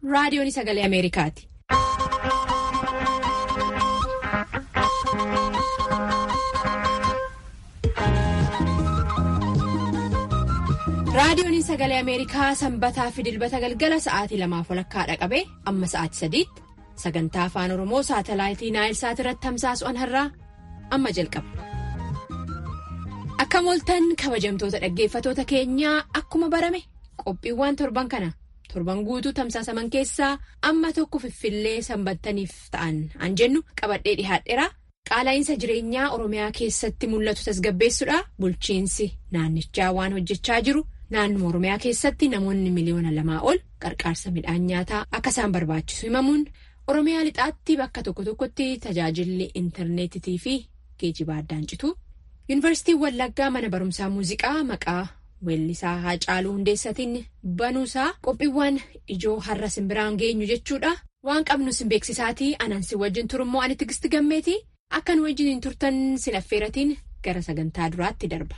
raadiyoon sagalee Ameerikaati. raadiyoon sagalee Ameerikaa sanbataa fi dilbata galgala sa'aatii lamaaf walakkaadha qabee amma sa'aatii sadiitti sagantaa afaan oromoo saatalaayitii naayilsaat irratti tamsaasu'an har'aa amma jalqaba. Akka mooltan kabajamtoota dhaggeeffatoota keenyaa akkuma barame qophiiwwan torban kana torban guutuu tamsaasaman keessaa amma tokko fiffillee sanbattaniif ta'an an jennu qabadhee dhihaadheera qaala'iinsa jireenyaa oromiyaa keessatti mul'atu tasgabbeessuudha bulchiinsi naannichaa waan hojjechaa jiru naannuma oromiyaa keessatti namoonni miliyoona lamaa ol qarqaarsa midhaan nyaataa akka isaan barbaachisu himamuun oromiyaa lixaatti bakka tokko tokkotti tajaajilli intarneetitii fi geejjiba addaan citu. yuunivarsiitiin wallaggaa mana barumsaa muuziqaa maqaa weellisaa haacaaluu hundeessatiin banuusaa qophiiwwan ijoo har'a simbiraan geenyu jechuudha waan qabnu sin beeksisaatii anansi wajjin turummoo ani tigisti gammeeti akkan wajjin turtan sin affeeratiin gara sagantaa duraatti darba.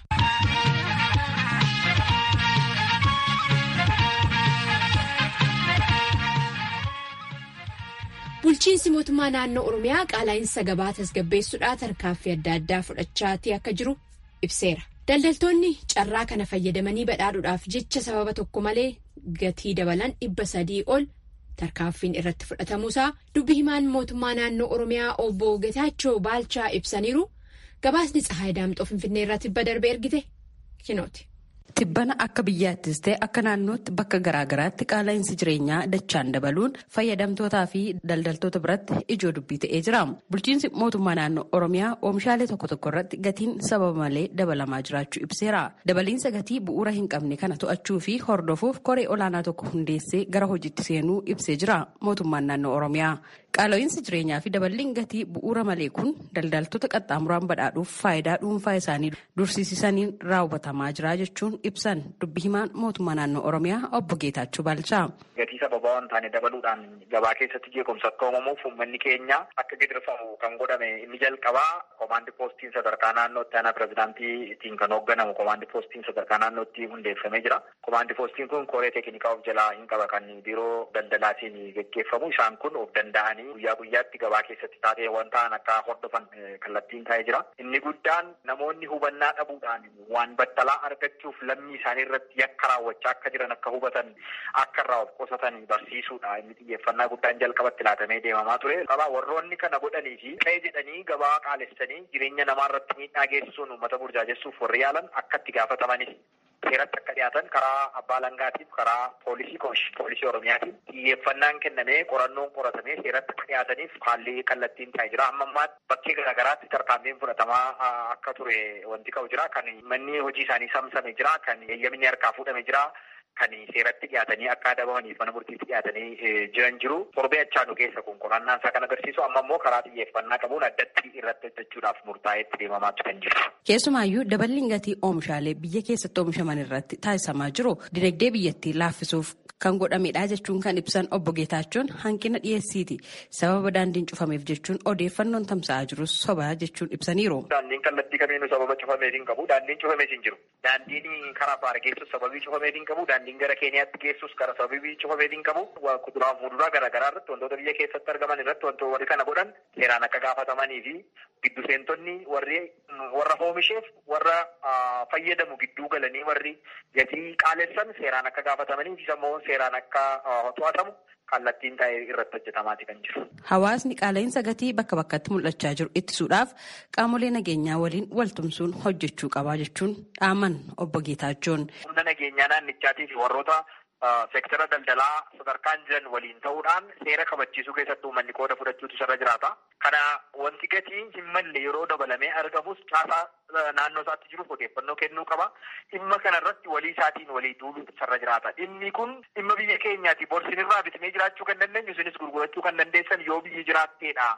bulchiinsi mootummaa naannoo oromiyaa qaala'iinsa gabaa tasgabbeessuudhaa tarkaanfii adda addaa fudhachaatii akka jiru ibseera daldaltoonni carraa kana fayyadamanii badhaadhuudhaaf jecha sababa tokko malee gatii dabalan dhibba sadii ol tarkaanfiin irratti fudhatamuusaa dubbi himaan mootummaa naannoo oromiyaa obbo Getaachoo Baalchaa ibsaniiru gabaasni tsahaay daamxoo finfinnee irraa tibba darbe ergite kinooti. Tibbana akka biyyaattis ta'e akka naannootti bakka garaagaraatti qaala'iinsi jireenyaa dachaan dabaluun fayyadamtootaa fi daldaltoota biratti ijoo dubbii ta'ee jira. Bulchiinsi mootummaa naannoo Oromiyaa oomishaalee tokko tokko irratti gatiin sababa malee dabalamaa jiraachuu ibseera. Dabaliinsa gatii bu'uura hin qabne kana to'achuu fi hordofuuf koree olaanaa tokko hundeessee gara hojiitti seenuu ibsee jira mootummaan naannoo Oromiyaa. Qaala'iinsi jireenyaa fi daballiin gatii bu'uura malee kun daldaltoota qaxxaamuraan badhaadhuuf faayidaa dhuunfaa isaanii dursiisaniin raawwatamaa jira jechuun ibsan dubbi himaan mootummaa naannoo Oromiyaa obbo Geetaachoo Baalchaa. Gatii sababaa waan taane dabaluudhaan gabaa keessatti jeequmsa akka uumamuuf uummanni keenya akka gidirfamu kan godhame inni jalqabaa komaandi poostiin sadarkaa naannootti aanaa pirezidaantiitiin kan hoogganamu komaandi poostiin sadarkaa naannootti hundeeffamee jira. Komaandi poostiin kun koree teeknikaa of jalaa hin qaba kan biiroo daldalaatiin geggeeffamu isaan kun of danda'anii guyyaa guyyaatti gabaa keessatti taateewwan ta'an akka hordofan kallattiin taa'ee jira. Inni guddaan namoonni hubannaa dhabuudhaan waan battalaa argachuuf lammii isaanii irratti yakka raawwachaa akka jiran akka hubatan akka irraa of qusatan barsiisuudha. Inni xiyyeeffannaa guddaan jalqabatti laatamee deemamaa ture. Qabaa warroonni kana godhanii fi qe'ee jedhanii gabaa qaalessanii jireenya namaa irratti miidhaa geessisuun uummata burjaajessuuf warri yaalan akka itti gaafatamanidha. seeratti akka dhiyaatan karaa abbaa langaatiif karaa poolisii poolisii oromiyaatiin xiyyeeffannaan kennamee qorannoon qoratamee seeratti akka dhiyaataniif haalli kallattiin taa'ee jira amma ammaatti bakkee garaagaraatti tarkaanfiin fudhatamaa akka ture wanti qabu jira kan manni hojii isaanii samsame jira kan eeyyamni harkaa fuudhame jira kan seeratti dhiyaatanii akka adabamaniif mana murtiitti dhiyaatanii jiran jiru torbee achaanu keessa kun qorannaan isaa kan agarsiisu amma immoo karaa xiyyeeffannaa qabuun addatti irratti hojjechuudhaaf murtaa'etti deemamaatu kan jiru. Keessumaayyuu daballiin gatii oomishaalee biyya keessatti oomishaman irratti taasisamaa jiru dinagdee biyyattii laaffisuuf kan godhamedha jechuun kan ibsan obbo Geetaachoon hanqina dhiyeessiiti sababa daandiin cufameef jechuun odeeffannoon tamsa'aa jirus sobaa jechuun ibsaniiru. Daandiin kallattii kamiinuu sababa cufameef hin qabu daandiin cufameef hin jiru daandiin karaa faara geessus sababii cufameef hin qabu daandiin gara keeniyaatti geessus karaa sababii cufameef hin qabu kuduraa fi muduraa garaagaraa irratti wantoota biyya keessatti argaman irratti wantoota warri kana godhan seeraan akka gaafatamanii fi giddu seentonni warri warra oomisheef warra fayyadamu gidduu galanii warri gatii qaalessan seeraan akka gaafatamanii fi immoo seeraan akka to'atamu kallattiin taa'ee irratti hojjetamaati kan jiru. Hawaasni qaala'insa gatii bakka bakkatti mul'achaa jiru ittisuudhaaf qaamolee nageenyaa waliin waltumsuun hojjechuu qabaa jechuun dhaaman obbo Geetaachoon. Humna nageenyaa naannichaatii fi warroota seektara daldalaa sadarkaan jiran waliin ta'uudhaan seera kabachiisuu keessatti uummanni qooda fudhachuutu irra jiraata. Kana wanti gatii hin malle yeroo dabalamee argamus caasaa naannoo isaatti jiruuf odeeffannoo kennuu qaba. Dhimma kanarratti walii isaatiin walii duuluutu irra jiraata. Dhimmi kun dhimma biyya keenyaati. Borsinirraa bitnee jiraachuu kan dandeenyu isinis gurgurachuu kan dandeessan yoo biyyi jiraatteedha.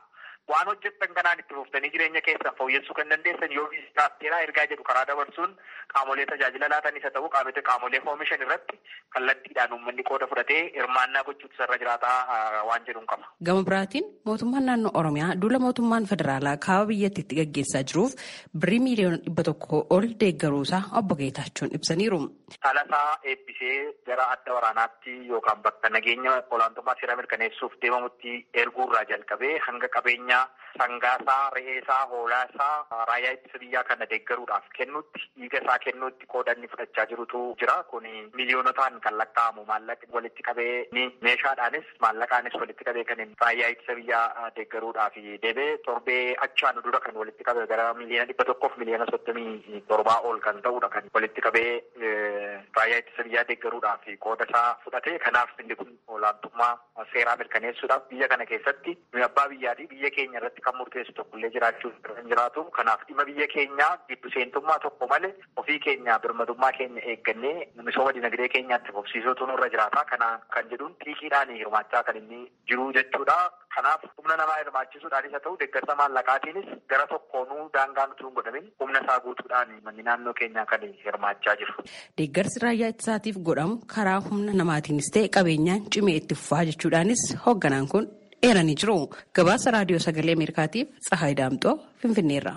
waan hojjettan kanaan itti fuftanii jireenya keessan fooyyessuu kan dandeessan yoo viizitaatteeraa ergaa jedhu karaa dabarsuun qaamolee tajaajila laatanis haa ta'u qaamota qaamolee oomishan irratti kallattiidhaan uummanni qooda fudhatee hirmaannaa gochuutu sarara jiraataa waan jedhuun qaba. Gama biraatiin mootummaan naannoo Oromiyaa duula mootummaan federaalaa kaaba biyyattiitti gaggeessaa jiruuf birrii miiliyoona dhibba tokko ol deeggaruusaa obbo Geetaachoon ibsaniiru. Dhalasaa eebbisee gara adda waraanaatti yookaan bakka nageenya olaantummaa seera mirkaneessuuf deemamutti erguurraa jalqabee hanga qabeenyaa sangaasaa, re'eesaa, hoolaasaa raayyaa ittisa biyyaa kana deeggaruudhaaf kennutti dhiiga isaa kennuutti qoodanni fudhachaa jirutu jira. Kun miiliyoonotaan kan lakkaa'amu maallaqni walitti qabee meeshaadhaanis maallaqaanis walitti qabee kan raayyaa ittisa biyyaa deeggaruudhaaf deebee torbee achaan dura kan walitti qabe gara miliyoona dhibba tokkoof miliyoona soddomii torbaa ol kan ta'udha kan walitti qabee raayyaa ittisa biyyaa deeggaruudhaaf qooda isaa fudhate. Kanaaf inni kun olaantummaa seeraa mirkaneessuudhaaf biyya kana keessatti abbaa biyyaatii biyya keenya irratti kan murteessu tokkollee jiraachuu kan jiraatu. Kanaaf dhimma biyya keenyaa giddu seentummaa tokko malee ofii keenya birmadummaa keenya eeggannee misooma dinagdee keenyaatti fufsiisuutu nurra jiraata. Kana kan jedhuun xiiqiidhaan hirmaachaa kan inni jiru jechuudha. Kanaaf humna namaa hirmaachisuudhaanis haa ta'u deeggarsa maallaqaatiinis gara tokkoonuu daangaa nuti hin godhamin humna isaa guutuudhaan manni naannoo keenyaa kan hirmaachaa jiru. Deeggarsi raayyaa ittisaatiif godhamu karaa humna namaatiinis ta'e qabeenyaan cimee itti fufaa jechuudhaanis hoogganaan kun eeranii jiru. Gabaasa raadiyoo sagalee Ameerikaatiif Tsahaay Daamxoo Finfinneerra.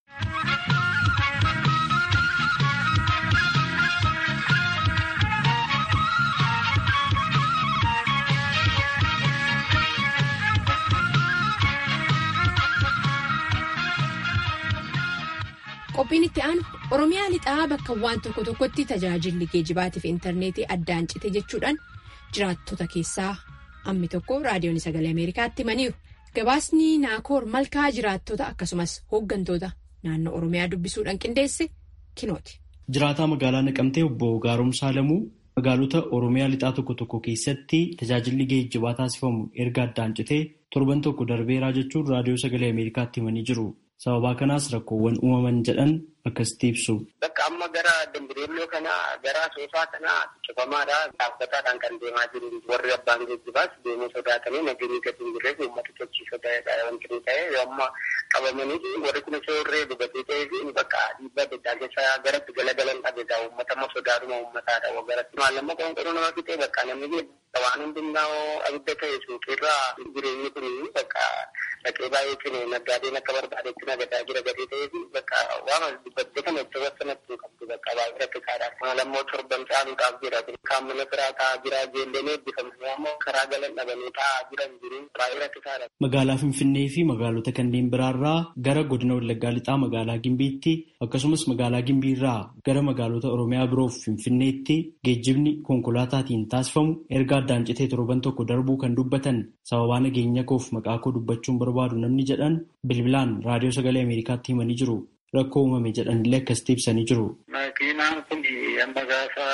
Qophiin itti aanu Oromiyaa lixaa bakka waan tokko tokkotti tajaajilli geejibaatiif intarneetii addaan cite jechuudhaan jiraattota keessaa ammi tokko raadiyoon sagalee Ameerikaatti himaniiru. Gabaasni naakoor malkaa jiraattota akkasumas hooggantoota naannoo Oromiyaa dubbisuudhaan qindeesse kinooti. Jiraataa magaalaa Naqamtee obbo Gaaromsaa Lamuu magaalota Oromiyaa lixaa tokko tokko keessatti tajaajilli geejjibaa taasifamu erga addaan citee torban tokko darbeeraa jechuun raadiyoo sagalee Ameerikaatti himanii jiru. Sababaa kanaas rakkoowwan uumaman jedhan akkasitti ibsu. Bakka amma gara dambireelloo kanaa gara soofaa kanaa cufamaadha. Dhaabbataadhaan kan deemaa jiru warri abbaan geejjibaas deemuu sodaatanii nageenyi gadi hin jirreef uummata tochiisoo ta'edha wanti inni ta'e yoo amma qabamanii warri kun osoo irree dhugatee ta'ee fi bakka dhiibbaa adda addaa keessa garatti galagalan dhabeedha. Uummata amma sodaadhuma uummataadha. Garatti maallamma qoonqoroo nama fixee bakka namni waan hundummaa abidda ta'e suuqiirraa jireenyi kun bakka dhaqee baay'ee cine naggaadeen akka barbaadetti nagadaa jira gadee ta'ee fi bakka waan dubbattee kana itti wasanatti qabdu bakka baay'ee rakkisaadha. Maalammoo torban caaluudhaaf jira. Kaamila biraa taa'aa jira. Ijoolleen eebbifamu ammoo karaa galan dhabanii taa'aa jiran jiru. Baay'ee rakkisaadha. Magaalaa Finfinnee fi magaalota kanneen biraarraa gara godina Wallaggaa lixaa magaalaa Gimbiitti akkasumas magaalaa Gimbiirraa gara magaalota Oromiyaa biroof Finfinneetti geejjibni konkolaataatiin taasifamu erga addaan citee torban tokko darbuu kan dubbatan sababaa nageenya koof maqaa koo dubbachuun barbaadu namni jedhan bilbilaan raadiyoo sagalee Ameerikaatti himanii jiru. Rakkoo uumame jedhanillee akkasitti ibsanii jiru. Makiinaan kun amma gaafa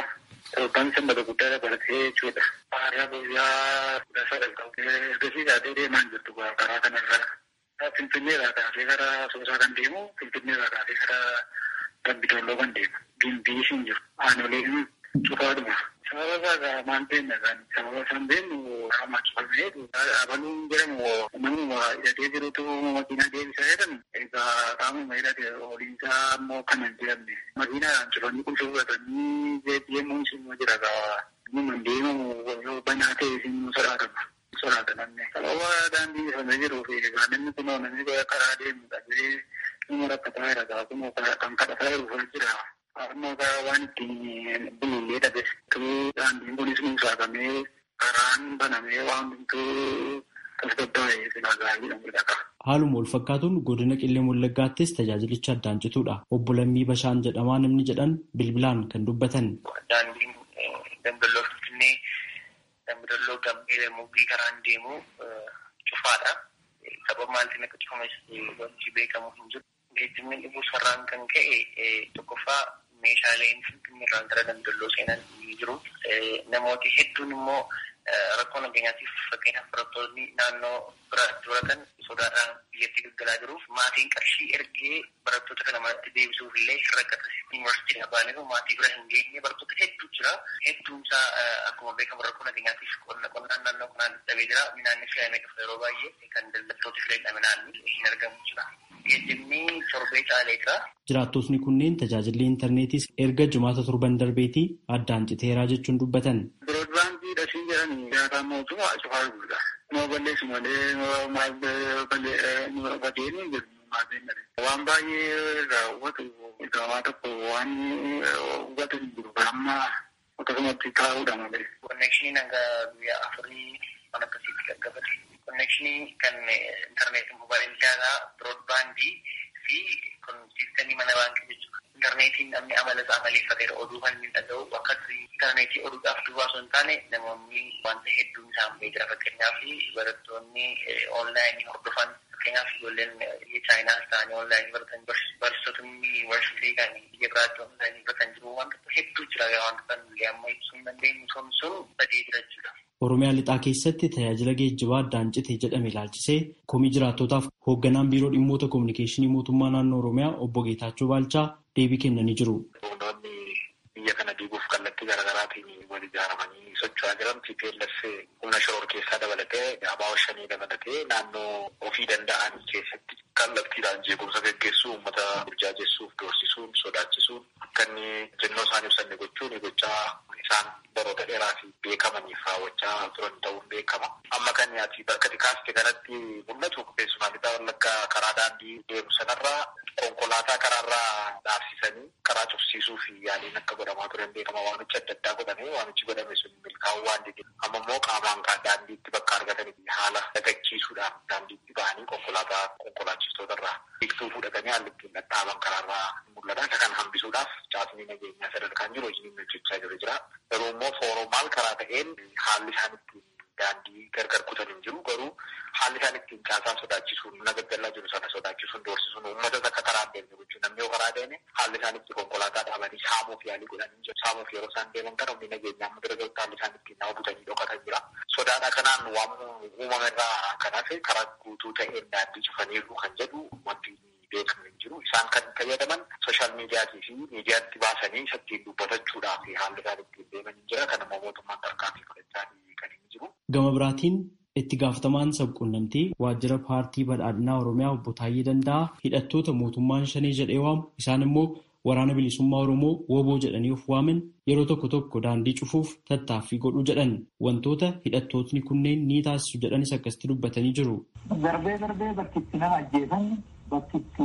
torban sanbata guddaa dabalatee jechuudha. Haala guyyaa kudha sadaqaa ergasii taatee deemaa jirtu karaa kanarraa. Finfinneerraa kaasee gara Soosaa kan deemu Finfinneerraa kaasee gara Dambidolloo kan deemu. Gimbii hin jiru. Aanoleen cufaadhuma. Sababa isaa maal beekna kan sababa isaan beeknu qaama cufamee abaluun jedhamu namuma hidhatee jirutu makiinaa deebisaa jedhamu egaa qaamuma hidhate oliinsaa ammoo kan hin jedhamne makiinaadhaan cufanii qulqulluuffatanii deemuun isin jira gaa nama deemamu banaa ta'e isin sodaatama. Sodaata namni. Sababa daandii ifamee jiruu fi egaa namni kunoo namni karaa deemu dhabee nama rakkataa jira gaa kunoo kan kadhataa jiru jira. Amma waan ittiin bulullee dhabe. Daandiin kunis nuusaakamee karaan banamee waan hundumtuu tasgabbaa'ee silaa gaarii dha. Haaluma wal fakkaatuun godina Qillee Wallaggaattis tajaajilicha addaan cituudha. Obbo Lammii Bashaan jedhamaa namni jedhan bilbilaan kan dubbatan. Daandiin Damballoo Finfinnee Damballoo Gambee Muggii karaan deemu cufaadha. Sababa maaltiin akka cufames wanti beekamu hin jiru. Geejjibni dhibuu sarraan kan ka'e tokkoffaa meeshaaleen finfinneerraan gara daldaloo seenan ni jiru. Namooti hedduun immoo rakkoo nageenyaatiif fakkeenyaaf barattoonni naannoo biraatti baratan sodaadhaan biyyatti galgalaa jiruuf maatiin qarshii ergee barattoota kana manatti deebisuuf illee rakkata. Yuunivarsiitiin abbaanin maatii bira hin geenye barattoota hedduu jira. Hedduun isaa akkuma beekamu rakkoo nageenyaatiif qonnaan naannoo kanaan dhabee jira. Midhaanni filamee dhufa yeroo baay'ee kan daldaltoota filee midhaan hin argamu jira. Geejjibni torbee caalee jira. Jiraattotni kunneen tajaajilli intarneetiis erga jumaata torban darbeetii addaan citeeraa jechuun dubbatan. Biroodbaandii dhasii jedhanii nyaataa mootummaa cufaa guddaa. Nama balleessu malee maal badeeni jedhu waan baay'ee raawwatu gamaa tokko waan hubatu hin jiru amma akkasumatti taa'uudha malee. Konneekshiniin hanga guyyaa afurii waan akkasiitti gaggabate. Konnekshinii kan intarneetii moobaayilii daataa biroodbaandii fi siistemii mana baankii jechuudha. Intarneetiin namni amala isaa amaleeffateera oduu kan inni dhaga'u akka intarneetii oduudhaaf duwwaa osoo hin taane namoonni wanta hedduun isaan beekira fakkeenyaaf barattoonni oonlaayinii hordofan fakkeenyaaf ijoolleen biyya chaayinaas ta'anii oonlaayinii baratan barsiisotonni yuunivarsiitii kan biyya biraatti oonlaayinii baratan jiru wanta hedduu jira wanta kan amma ibsuu hin dandeenyu sun sun badee jira jechuudha. Oromiyaa lixaa keessatti tajaajila geejjibaa addaan cite jedhame ilaalchisee komii jiraattootaaf hoogganaan biiroo dhimmoota kominikeeshinii mootummaa naannoo Oromiyaa obbo Geetaachoo Baalchaa deebii kennanii jiru. Humnoonni biyya kana diiguuf kallattii garaagaraatiin wal ijaaramanii socho'aa jiran TPLF humna shoror keessaa dabalatee abaawwa shanii dabalatee naannoo ofii danda'an keessatti kallattiidhaan jeequmsa gaggeessuu uummata burjaajessuuf doorsisuun sodaachisuun akka inni jennoo isaan ibsanne gochuun gochaa isaan baroota dheeraa fi beekamaniif raawwachaa turan ta'uun beekama. Amma kan ati bakka kaaste kanatti mul'atu keessumaa lixaa wallaggaa karaa daandii deemu sanarraa konkolaataa karaarraa dhaabsisanii karaa cufsiisuu fi yaaliin akka godhamaa turan beekama. Waamichi adda addaa godhame waamichi godhame sun milkaa'uu waan dide amma immoo qaamaan daandiitti bakka argatanii haala dagachiisuudhaan daandiitti bahanii konkolaataa konkolaachistoota irraa biqiltuu fudhatanii haalli ittiin dhadhaaban karaarraa mul'ata. Isa kan hambisuudhaaf caasni nageenyaa sadarkaan jiru hojiin hojjechaa jiru jira. Garuu immoo fooromaal karaa ta'een haalli isaan ittiin daandii gargar kutan hin jiru garuu haalli isaan ittiin caasaa sodaachisuun mana gaggallaa jiru sana sodaachisuun doorsisuun uummatas akka karaa deemne gochuun namni yoo karaa deeme haalli isaan itti konkolaataa dhaabanii saamuuf yaalii godhanii jiru saamuuf yeroo isaan deeman kana humni nageenyaa amma bira gahutti haalli isaan ittiin nama butanii dhokatan jira sodaadha kanaan waan uumame irraa kanaaf karaa guutuu ta'een daandii cufaniiru kan jedhu wanti beekamu hin jiru isaan kan fayyadaman sooshaal miidiyaatii fi miidiyaatti baasanii isa ittiin dubbatachuudhaaf haalli isaan ittiin deeman hin jira kan immoo mootummaan tarkaanfii fudhachaa kan hin jiru. Gama biraatiin itti gaafatamaan sabquunnamtii waajjira paartii badhaadhinaa Oromiyaa obbo Taayyee Danda'aa hidhattoota mootummaan shanee jedhee waamu isaan immoo waraana bilisummaa Oromoo woboo jedhanii of waaman yeroo tokko tokko daandii cufuuf tattaaffii godhuu jedhan wantoota hidhattootni kunneen ni taasisu jedhanis akkasitti dubbatanii jiru. Darbee darbee bakki itti nama ajjeesan bakki itti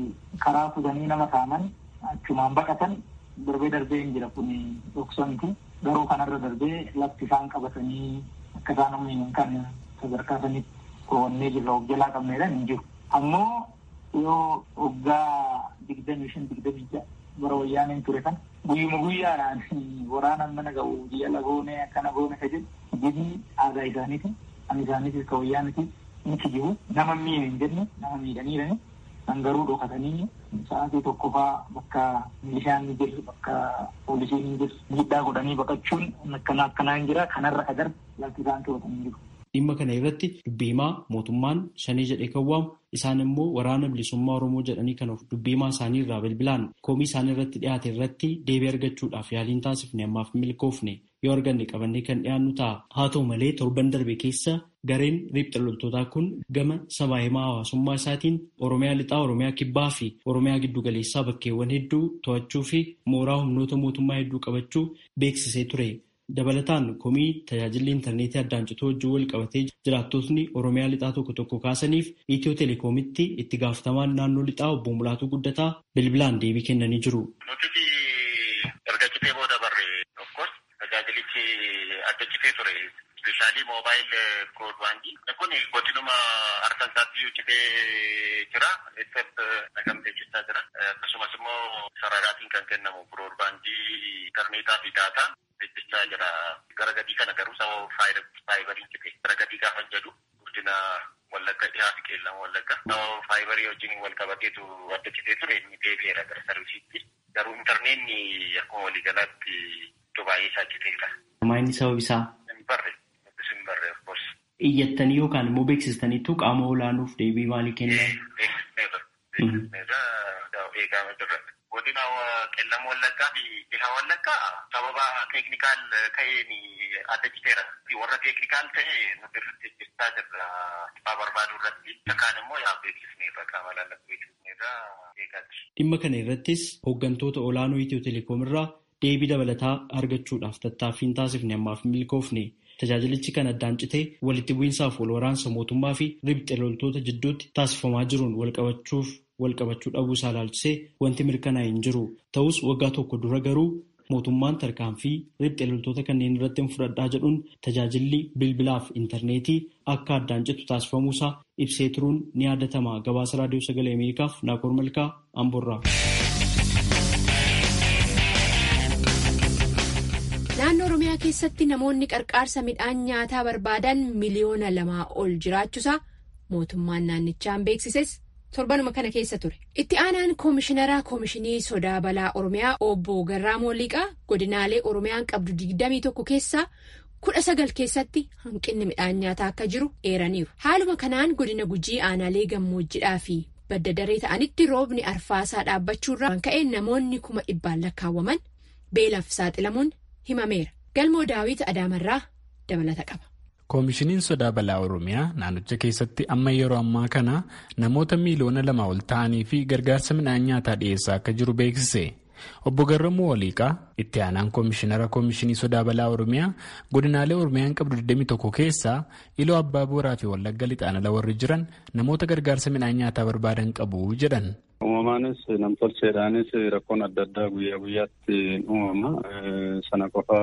karaa fudhanii nama saaman achumaan baqatan darbee darbee hin jira kun dhoksanti garuu kanarra darbee lafti isaan qabatanii akka isaan humniin kan sadarkaa sanitti koowwannee jirra of jalaa qabneedhaan hin jiru. Ammoo yoo waggaa digdamii shan digdamii ja'a bara wayyaaneen ture kan guyyuma guyyaadhaan waraanaan mana ga'u biyya lagoonee akkana goone ka jedhu hojii aadaa isaaniiti kan isaaniitis ka wayyaanitis ni kijibu nama miidhe hin jenne nama miidhaniirani kan garuu dhokatanii sa'aatii tokko faa bakka milishaan ni jiru bakka poolisiin ni jiru miidhaa godhanii baqachuun akkana akkanaa hin jira kanarra agar lafti isaan to'atanii jiru. Dhimma kana irratti dubbii himaa mootummaan shanii jedhee kan waamu isaan immoo waraana bilisummaa Oromoo jedhanii kan of dubbii himaa isaanii irraa bilbilaan komii isaan irratti dhiyaate irratti deebii argachuudhaaf yaaliin taasifne ammaaf milkoofne yoo arganne qabannee kan dhiyaannu ta'a. Haa ta'u malee torban darbe keessa gareen riphxa loltootaa kun gama sabaa himaa hawaasummaa isaatiin Oromiyaa lixaa, Oromiyaa kibbaa fi Oromiyaa giddu galeessaa bakkeewwan hedduu to'achuu fi mooraa humnoota mootummaa hedduu qabachuu beeksisee ture. Dabalataan komii tajaajilli intarneetii addaan cituu wajjin wal qabatee jiraattotni Oromiyaa lixaa tokko tokko kaasaniif Itiyoo Telekoomitti itti gaafatamaan naannoo lixaa obbo Mulaatuu Guddataa bilbilaan deebii kennanii jiru. Nuti erga citee booda barre tokkos tajaajilichi adda citee ture. Speeshaalii moobaayil biroodbaandii. Kun godinuma arsan isaatti citee jira. Except nagamtee jechaa jira. Akkasumas immoo sararaatiin kan kennamu biroodbaandii intarneetaa fi daataa. hojjechaa jira. Gara gadii kana garuu sababa faayibariin cite. Gara gadii gaafa jedhu guddina wallagga dhihaa fi qeellama wallagga. Sababa faayibarii wajjin wal qabateetu adda citee ture inni deebi'eera gara sarvisiitti. Garuu intarneetni akkuma waliigalaatti iddoo baay'ee isaa citeera. Maayini sababa isaa? Hin barre. Iyyattanii yookaan immoo beeksistaniitu qaama olaanuuf deebii maalii kennan? Godina qellam wallaggaa fi dhiha wallaggaa sababa teeknikaal ta'een adda citeera. Warra teeknikaal ta'e nuti irratti hojjechaa jirra. Dhibaa barbaaduu irratti. Kaan immoo yaa beeksisneerra qaama laallatu beeksisneerra eegaati. Dhimma kana irrattis hooggantoota olaanoo Itiyoo Telekoom irraa deebii dabalataa argachuudhaaf tattaaffiin taasifne ammaaf milkoofne. Tajaajilichi kan addaan citee walitti bu'iinsaaf wal waraansa mootummaa fi ribxe loltoota jidduutti taasifamaa jiruun walqabachuuf walqabachuu dhabuu isaa ilaalchisee wanti mirkanaa'e hin jiru. Ta'us waggaa tokko dura garuu mootummaan tarkaanfii ribxe loltoota kanneen irratti hin fudhadhaa jedhuun tajaajilli bilbilaaf intarneetii akka addaan citu taasifamuusaa ibsee turuun ni yaadatama. Gabaasa raadiyoo sagalee Ameerikaaf Naakoor Malkaa Amborraa. Naannoo Oromiyaa keessatti namoonni qarqaarsa midhaan nyaataa barbaadan miliyoona lamaa ol jiraachuusaa mootummaan naannichaan beeksises torbanuma kana keessa ture. Itti aanaan koomishinaraa koomishinii sodaa balaa Oromiyaa obbo Garraamoo Liqaa godinaalee Oromiyaan qabdu 21 keessaa kudha sagal keessatti hanqinni midhaan nyaataa akka jiru eeraniiru. Haaluma kanaan godina gujii aanaalee gammoojjidhaa fi badda daree ta'anitti roobni arfaasaa dhaabbachuurraa kan ka'e namoonni kuma dhibbaan lakkaawwaman beelaaf saaxilamuun himameera. Galmoo daawit Adaamarraa dabalata qaba. koomishiniin sodaa balaa oromiyaa naannicha keessatti amma yeroo ammaa kana namoota miiliyoona lama ol ta'anii fi gargaarsa midhaan nyaataa dhiyeessaa akka jiru beeksise obbo Garramuu Waliiqaa itti aanaan koomishinara koomishinii sodaa balaa oromiyaa godinaalee oromiyaan qabdu 21 keessaa iloo abbaa booraa fi wallagga lixaan ala warri jiran namoota gargaarsa midhaan nyaataa barbaadan qabu jedhan. Uumamaanis namtolcheedhaanis rakkoon adda addaa guyyaa guyyaatti uumama. Sana qofa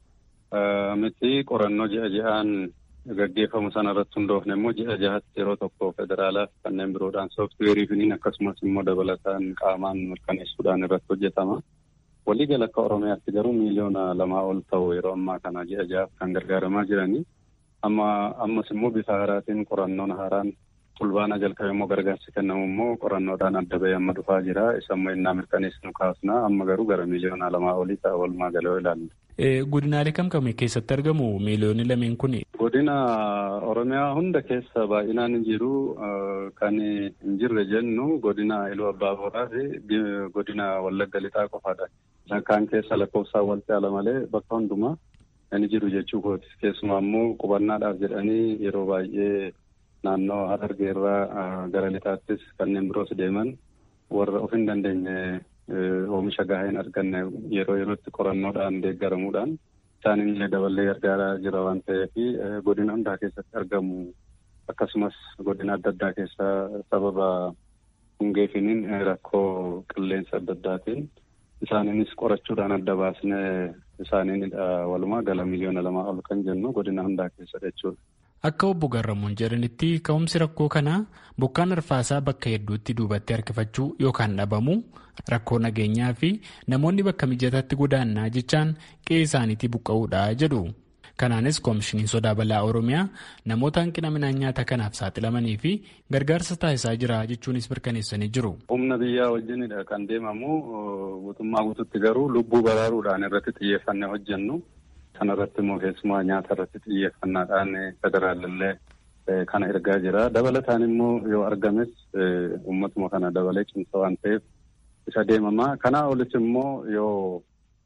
miti qorannoo ji'a ji'aan gaggeeffamu sana irratti hundoofne immoo ji'a jahatti yeroo tokko federaalaaf kanneen biroodhaan sooftiweerii finiin akkasumas immoo dabalataan qaamaan mirkaneessuudhaan irratti hojjetama. Waliigala akka Oromiyaatti garuu miiliyoona lamaa ol ta'u yeroo ammaa kana ji'a jahaaf kan gargaaramaa jiranii. Amma ammas immoo bifa haaraatiin qorannoon haaraan fulbaana jalqabe immoo gargaarsi kennamu immoo qorannoodhaan adda bahee amma dhufaa jira. Isa immoo innaa mirkaneessinu kaasna amma garuu gara miiliyoona lamaa olii ta'a walumaa galee ilaalla. Godinaalee kam kam keessatti argamu miiliyoonni lameen kun? Godina Oromiyaa hunda keessa baay'inaan hin jiru. Kan hin jirre jennu godina Iluu Abbaa Booraa fi godina Wallagga Lixaa qofaadha. Kaan keessa lakkoofsaan wal caala malee bakka hundumaa kan jiru jechuu kooti. Keessumaa immoo qubannaadhaaf jedhanii yeroo baay'ee naannoo Harargee irraa gara lixaattis kanneen biroos deeman warra of hin dandeenye oomisha gahaa hin arganne yeroo yerootti qorannoodhaan deeggaramuudhaan isaaniin illee daballee gargaaraa jira waan ta'eef godina hundaa keessatti argamu akkasumas godina adda addaa keessa sababa hungeefiniin rakkoo qilleensa adda addaatiin isaaniinis qorachuudhaan adda baasnee isaaniin walumaa gala miliyoona lamaa ol kan jennu godina hundaa keessa jechuudha. Akka obbo Garramuun jedhanitti ka'umsi rakkoo kanaa bokkaan arfaasaa bakka hedduutti duubatti harkifachuu yookaan dhabamuu rakkoo nageenyaa fi namoonni bakka mijataatti godaannaa jechaan qe'ee isaaniitii buqqa'uudha jedhu. Kanaanis koomishiniin sodaa balaa Oromiyaa namoota hanqina midhaan nyaataa kanaaf saaxilamanii fi gargaarsa taasisaa jira jechuunis mirkaneessanii jiru. Humna biyyaa wajjinidha kan deemamu guutummaa guututti garuu lubbuu baraaruudhaan irratti xiyyeeffannee hojjennu. Kana irratti immoo keessumaa nyaata irratti xiyyeeffannaadhaan federaalillee kana ergaa jira. Dabalataan immoo yoo argames uummatuma kana dabalee cimsa waan ta'eef isa deemama. Kanaa olis immoo yoo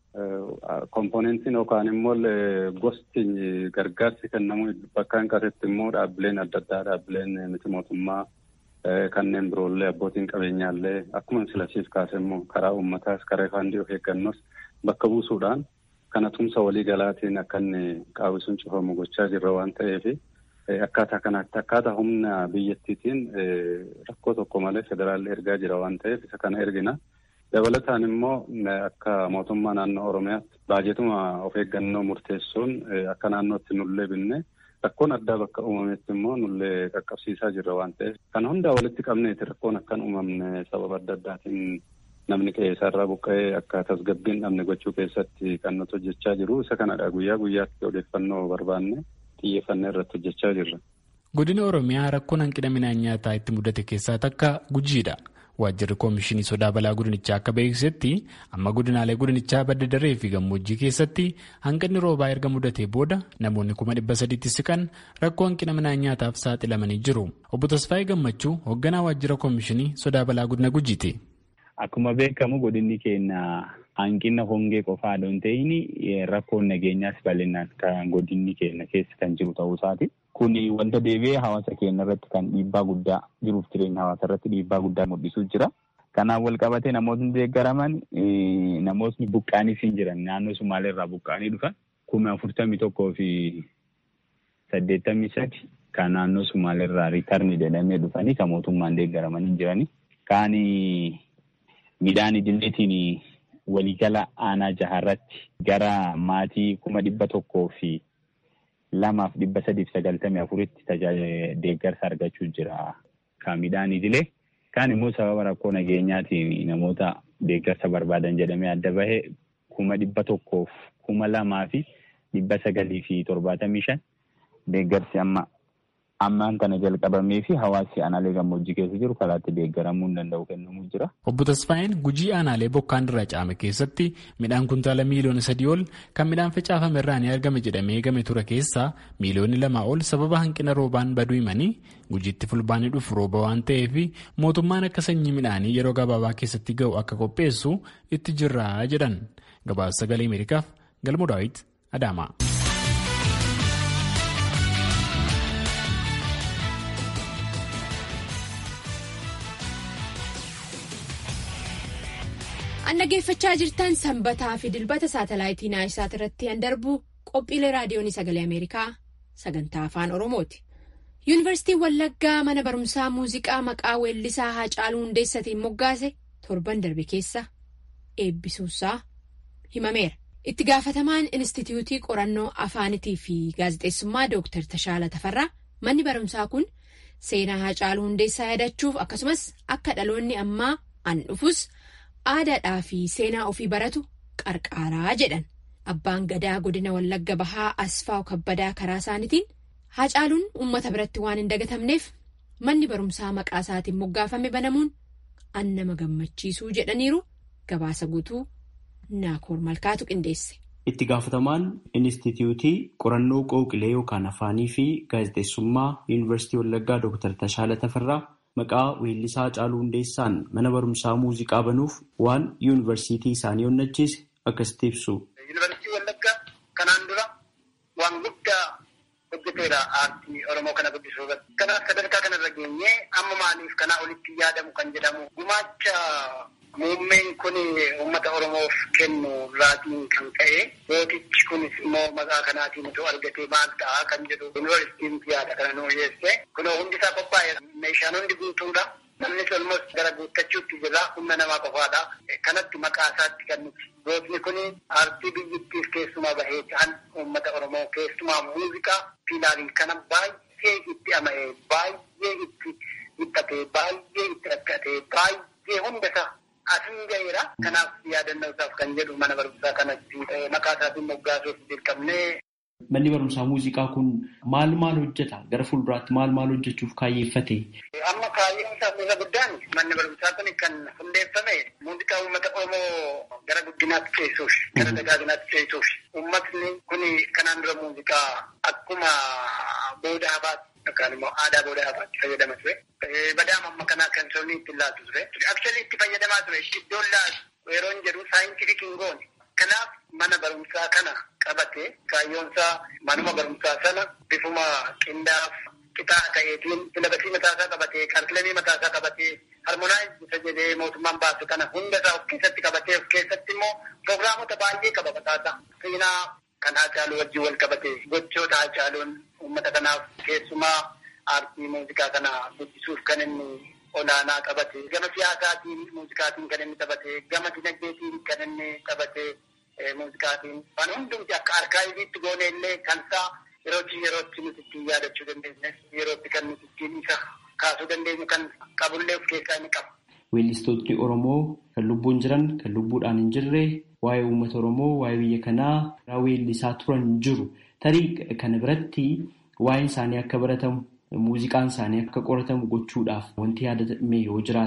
komponentiin yookaan immoo gosti gargaarsi kennamu bakka hin qabetti immoo dhaabbileen adda addaa dhaabbileen miti mootummaa kanneen biroollee abbootiin qabeenyaallee akkuma silasiif kaase immoo karaa uummataas karaa faandii of eeggannoos bakka buusuudhaan. Kana tumsa walii galaatiin akka inni qaawwisuun cufamu gochaa jirra waan ta'eef akkaataa kanaatti akkaataa humna biyyattiitiin rakkoo tokko malee federaalli ergaa jira waan ta'eef isa kana ergina. Dabalataan immoo akka mootummaa naannoo Oromiyaatti baajetuma of eeggannoo murteessuun akka naannootti nullee binne rakkoon addaa bakka uumametti immoo nullee qaqqabsiisaa jirra waan ta'eef kana hundaa walitti qabneeti rakkoon akkan uumamne sababa adda addaatiin. Namni qe'ee isaarraa buqqa'ee akka tasgabbiin dhabne gochuu keessatti kan nuti hojjechaa jiru. Isa kanadha guyyaa guyyaatti odeeffannoo barbaanne xiyyeeffannee irratti hojjechaa jirra. Godina Oromiyaa rakkoon hanqina midhaan nyaataa itti mudate keessaa takka gujiidha. Waajjirri Koomishinii Sodaa Balaa Godinichaa akka beeksisetti amma godinaalee godinichaa badda daree fi gammoojjii keessatti hanqinni roobaa erga mudatee booda namoonni kuma dhibba sadiitti siqan rakkoo hanqina midhaan nyaataaf saaxilamanii jiru. Obbo Tasfaayee Gammachuu hoogganaa Waajjira Koomishinii Sodaa Balaa Godina Gujiiti. Akkuma beekamu godinni keenya hanqina hongee qofaa osoo hin ta'in rakkoon nageenyaas bal'inaan kan godinni keenya keessa kan jiru ta'uu isaati. Kun wanta deebi'ee hawaasa keenya irratti kan dhiibbaa guddaa jiruuf jireenya hawaasa irratti dhiibbaa guddaa mul'isuu jira. Kanaan wal qabatee namootni deeggaraman namootni buqqaaniif hin jiran naannoo Sumaaleerraa buqqaanii dhufan kuma afurtamii tokkoo fi saddeettamii sadi kan naannoo Sumaaleerraa riitarni jedhamee dhufanii kan mootummaan deeggaraman hin jirani. Kaan midhaan idileetiin waliigala aanaa jaharratti gara maatii kuma dhibba tokkoo fi lamaaf dhibba sadiif sagaltamii afuritti tajaajila deeggarsa argachuu jira. Kan midhaan idilee kaan immoo sababa rakkoo nageenyaatiin namoota deeggarsa barbaadan jedhamee adda bahe kuma dhibba tokkoof kuma lamaa fi dhibba sagalii fi torbaatamii shan deeggarsi amma ammaan kana jalqabamee fi hawaasi aanaalee gammoojjii keessa jiru karaatti deeggaramuu hin danda'u kennamuu jira. Obbo Tasfaayeen gujii aanaalee bokkaan irraa caame keessatti midhaan kuntaala miiliyoona sadii ol kan midhaan facaafame irraa ni argame jedhamee eegame ture keessaa miiliyoonni lamaa ol sababa hanqina roobaan baduu himanii gujiitti fulbaanii dhufu rooba waan ta'eef mootummaan akka sanyii midhaanii yeroo gabaabaa keessatti ga'u akka qopheessu itti jirra jedhan gabaasa sagalee Ameerikaaf galmoo daawit Adaamaa. An dhaggeeffachaa jirtan sanbataa fi dilbata saatalaayitii naayisaat irratti an darbu qophiilee raadiyoonii sagalee Ameerikaa sagantaa afaan Oromooti. Yuunivarsiitiin Wallaggaa mana barumsaa muuziqaa maqaa weellisaa Haacaaluu Hundeessatiin moggaase torban darbe keessa eebbisuusaa himameera. Itti gaafatamaan Inistituutii Qorannoo Afaanitii fi Gaazexeessummaa Dooktar Tashaala Tafarraa manni barumsaa kun seenaa Haacaaluu Hundeessaa yaadachuuf akkasumas akka dhaloonni ammaa an dhufus. aadaadhaa fi seenaa ofii baratu qarqaaraa jedhan abbaan gadaa godina wallagga bahaa asfaaw kabbadaa karaa isaaniitiin haacaaluun uummata biratti waan hin dagatamneef manni barumsaa maqaa isaatiin moggaafame banamuun an nama gammachiisuu jedhaniiru gabaasa guutuu naakoor malkaatu qindeesse. itti gaafatamaan inistituutii qorannoo qooqilee yookaan afaanii fi gaazexeessummaa yuunivarsiitii wallaggaa dooktar tashaala tafarraa. Maqaa weellisaa Haacaaluu Hundeessaan mana barumsaa muuziqaa banuuf waan yuunivarsiitii isaanii onnachiise akkasitti ibsu. Yuunivarsiitii Wallaggaa kanaan dura waan guddaa hojjeteera aartii Oromoo kana guddisuu irratti. Kanaaf sadarkaa kanarra geenyee amma maaliif kanaa olitti yaadamu kan jedhamu gumaacha muummeen kun uummata Oromoof kennu raatiin kan ka'e mootichi kunis immoo maqaa kanaatiin otoo argatee maal ta'a kan jedhu yuunivarsiitiin yaada kana nuu dhiyeesse. Kunoo hundi isaa qophaa'e meeshaan hundi guutuudha. Namni olmos gara guuttachuutti jira humna namaa qofaadha. Kanatti maqaa isaatti kan nuti. Gootni kun aartii biyyattiif keessumaa bahee ta'an uummata Oromoo keessumaa muuziqaa fiilaarii kana baay'ee itti ama'ee baay'ee itti hidhatee baay'ee itti rakkatee baay'ee hunda isaa asin gaheera. Kanaaf yaadannoo isaaf kan jedhu mana barumsaa kanatti maqaa isaatiin moggaasuuf dirqamnee Manni barumsaa muuziqaa kun maal maal hojjeta? Gara fuulduraatti maal maal hojjechuuf kaayyeeffate? Amma kaayyoon isaa isa guddaan manni barumsaa kun kan hundeeffame muuziqaa uummata Oromoo gara guddinaatti ceessuuf, gara dagaaginaatti ceessuuf. Uummatni kun kanaan dura muuziqaa akkuma booda habaatti yookaan immoo aadaa booda habaatti fayyadama ture. Badaama amma kanaa kan sirni itti laatu ture. Aksuali itti fayyadamaa ture. Iddoon laatu yeroo hin jedhu saayintifik hin goone. Kanaaf mana barumsaa kana qabatee kaayyoonsaa manuma barumsaa sana bifuma qindaaf qixaa ta'eetiin silabasii mataasaa qabatee kaalkilamii mataasaa qabatee harmonaayiz isa jedhee mootummaan baasu kana hundasaa of keessatti qabatee of keessatti immoo piroogiraamota baay'ee qaba mataasaa. Seenaa kan Haacaaluu wajjin wal qabatee gochoota Haacaaluun uummata kanaaf keessumaa aartii muuziqaa kana guddisuuf kan inni olaanaa qabate gama siyaasaatiin muuziqaatiin kan inni taphate gama dinagdeetiin kan inni taphate muuziqaatiin waan hundumti akka arkaayiviitti goone illee kan isaa yerootti yerootti nuti ittiin yaadachuu dandeenya yerootti kan nuti ittiin isa kaasuu dandeenyu kan qabullee of keessaa inni qaba. Weellistootni Oromoo kan lubbuun jiran kan lubbuudhaan hin jirre waa'ee uummata Oromoo waa'ee biyya kanaa weellisaa turan jiru tarii kana biratti waa'een isaanii akka baratamu muuziqaan isaanii akka qoratamu gochuudhaaf wanti yaadame yoo jiraate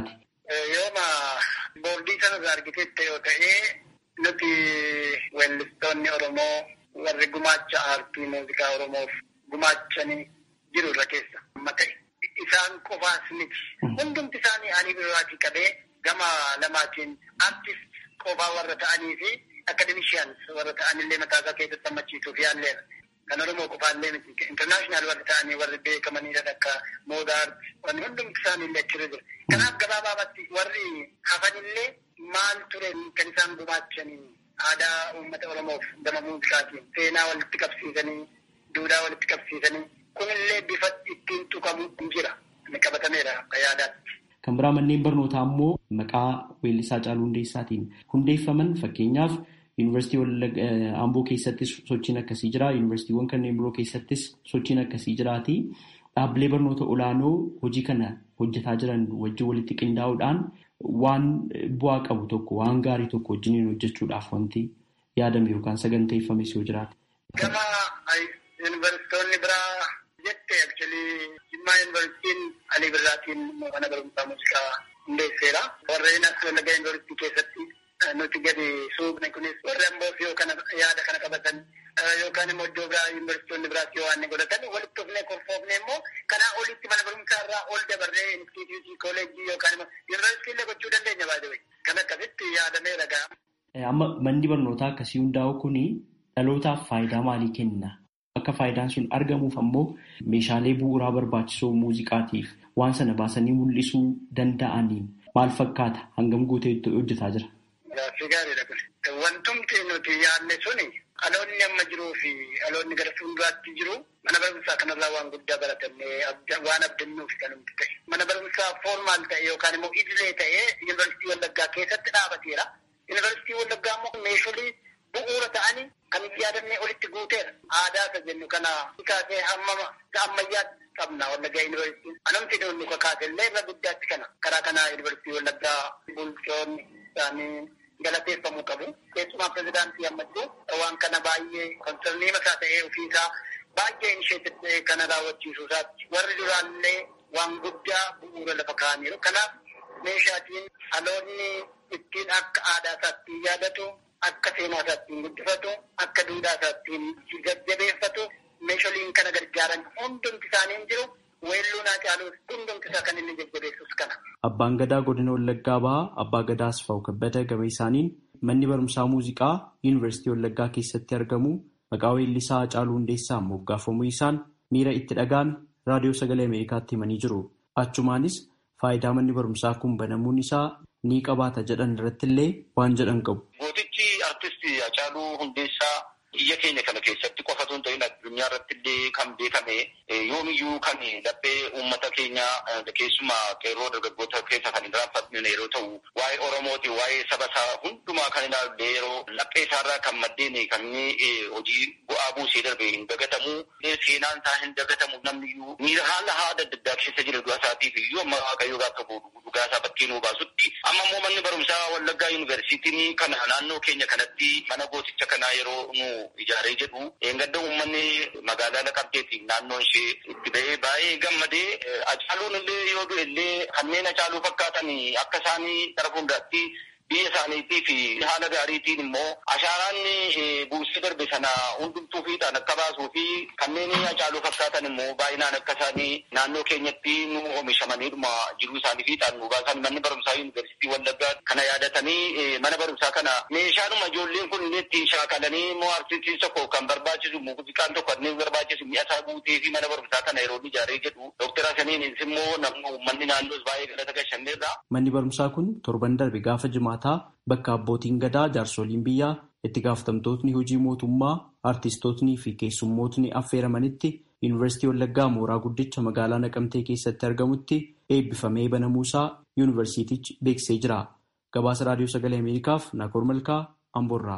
Yooma boordii sana argitetti yoo ta'e nuti weellistoonni Oromoo warri gumaacha aartii muuziqaa Oromoof gumaachanii jiru irra keessa amma ta'e. Isaan qofaas miti. Hundumti isaanii ani biraatii qabee gama lamaatiin aartist qofaa warra ta'anii fi akademishiyaans warra ta'anillee mataasaa keessatti hammachiisuuf yaalleera. Kan Oromoo qofaallee miti. Intarnaashinaal warri ta'anii warri beekamanidha akka moodaart wanni hundumti isaaniillee achirra jira. Kanaaf gabaabaatti warri hafanillee maal ture kan isaan gumaachanii aadaa uummata Oromoof gama muuziqaatiin seenaa walitti qabsiisanii duudhaa walitti qabsiisanii kunillee bifa ittiin tuqamu jira. Inni qabatameera akka yaadaatti. Kan biraa manneen barnootaa immoo maqaa weellisaa Caaluu Hundeessaatiin hundeeffaman fakkeenyaaf yuunivarsiitii Amboo keessattis sochiin akkasii jira. Yuunivarsiitiiwwan kanneen biroo keessattis sochiin akkasii jiraati. Dhaabbilee barnoota olaanoo hojii kana hojjetaa jiran wajjin walitti qindaa'uudhaan waan bu'aa qabu tokko waan gaarii tokko wajjiniin hojjechuudhaaf wanti yaadame yookaan saganteeffames yoo jiraate. Gama yuunivarsiitonni biraa jette akchilii Jimmaa yuunivarsiitiin Alii Birraatiin mana barumsaa muuziqaa hundeesseera. Warreen as Wallaggaa yuunivarsiitii keessatti nuti gadi suuqne kunis warri amboos yoo kana yaada kana qabatan yookaan immoo iddoo biraa yuunivarsiitonni biraas yoo waan godhatan walitti dhufnee korfoofne immoo kanaa olitti mana barumsaa irraa ol dabarree instituutii kooleejii yookaan immoo yuunivarsiitii illee gochuu dandeenya baay'ee kan akkasitti yaadamee ragaa. Amma manni barnootaa akkasii hundaa'u kuni dhalootaaf faayidaa maalii kenna? Akka faayidaan sun argamuuf ammoo meeshaalee bu'uuraa barbaachisoo muuziqaatiif waan sana baasanii mul'isuu danda'aniin maal fakkaata hangam guutee hojjetaa jira? Gaaffii gaariidha kun. Wantumti nuti yaadne suni dhaloonni amma jiruu fi dhaloonni gara fuulduraatti jiru mana barumsaa kanarraa waan guddaa baratannee waan abdannuuf kan nuti ta'e. Mana barumsaa foormaal ta'e yookaan immoo idilee ta'ee yuunivarsiitii Wallaggaa keessatti dhaabateera. Yuunivarsiitii Wallaggaa immoo meeshaalee bu'uura ta'anii kan yaadannee olitti guuteera. Aadaa isa jennu kana kaasee hamma ammayyaatti qabna Wallaggaa yuunivarsiitiin. Anumti nuti kakaase illee irra guddaatti kana. Karaa kanaa yuunivarsiitii Wallaggaa bulchoonni isaanii galateeffamuu qabu. Keessumaa pirezidaantii ammatti waan kana baay'ee konsernii mataa ta'ee ofiisaa baay'ee inisheetif ta'ee kana raawwachiisuu isaatti warri duraallee waan guddaa bu'uura lafa kaa'aniiru. Kanaaf meeshaatiin dhaloonni ittiin akka aadaa isaatti yaadatu, akka seenaa isaatti guddifatu, akka duudhaa isaatti jajjabeeffatu meeshaaleen kana gargaaran hundumti isaanii hin jiru. Weelluu naa caaluus hundumti isaa kan inni jajjabeessus kana. Abbaan Gadaa godina Wallaggaa bahaa Abbaa Gadaa Asfaw Kabbada gabee isaaniin manni barumsaa muuziqaa Yuunivarsiitii Wallaggaa keessatti argamu maqaa weellisaa Haacaaluu Hundeessaan moggaafamuu isaan miira itti dhaga'ame raadiyoo sagalee Ameerikaatti himanii jiru. Achumaanis faayidaa manni barumsaa kun banamuun isaa ni qabaata jedhan irratti illee waan jedhan qabu. Gootichi artistii Haacaaluu Hundeessaa biyya keenya kana keessatti qofa osoo hin ta'in addunyaa irratti illee kan beekame yoomiyyuu kan laphee uummata keenya keessumaa qeerroo dargaggoota keessa kan hin raanfatne yeroo ta'u waa'ee Oromooti waa'ee saba isaa hundumaa kan ilaalle yeroo laphee isaarraa kan maddeen kan inni hojii bu'aa buusee darbe hin dagatamu seenaan isaa hin dagatamu namniyyuu miira haala haada adda addaa keessa jira du'a isaatiif iyyuu amma waaqayyoo gaafa dhugaa isaa bakkee nuu baasutti amma immoo manni barumsaa Wallaggaa Yuunivarsiitiin kana naannoo keenya kanatti mana gooticha kanaa yeroo nu ijaaree jedhu eeggadda uummanni magaalaa Naqamteetiin naannoon ishee itti ba'ee baay'ee gammadee Hacaaluun illee yoo du'e illee kanneen Hacaaluu fakkaatan akka isaanii gara fuulduraatti biyya isaaniitii fi haala gaariitiin immoo ashaaraan buusee darbe sana hundumtuu fiixaan akka baasuu fi kanneen Hacaaluu fakkaatan immoo baay'inaan akka isaanii naannoo keenyatti nu oomishamaniidhuma jiruu isaanii fiixaan nu baasan manni barumsaa yuunivarsiitii Wallaggaa kana yaadatanii mana barumsaa kana meeshaanuma ijoolleen kun illee ittiin shaakalanii immoo artistiin tokko kan barbaachisu muuziqaan tokko kanneen barbaachisu mi'a isaa guutee fi mana barumsaa kana yeroo ijaaree jedhu Dooktar Hasaniinis immoo namni uummanni naannoos baay'ee galata gashanneerra. Manni barumsaa kun torban darbe gaafa jimaataa bakka abbootiin gadaa jaarsoliin biyyaa itti gaafatamtootni hojii mootummaa artistootnii fi keessummootni affeeramanitti yuunivarsiitii Wallaggaa mooraa guddicha magaalaa Naqamtee keessatti argamutti eebbifamee banamuusaa yuunivarsiitichi beeksisee jira. Gabaasa Raadiyoo Sagalee Ameerikaaf Naakoor Malkaa Amboorraa.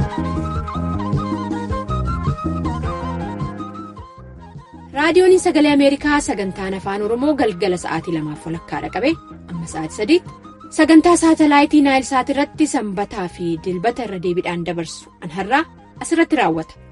raadiyoon sagalee ameerikaa sagantaan afaan oromoo galgala sa'aatii lamaaf walakkaadha qabe amma sa'aatii sadiitti sagantaa saatalaayitii naayilsaat irratti sanbataa fi dilbata irra deebiidhaan dabarsu an har'aa asirratti raawwata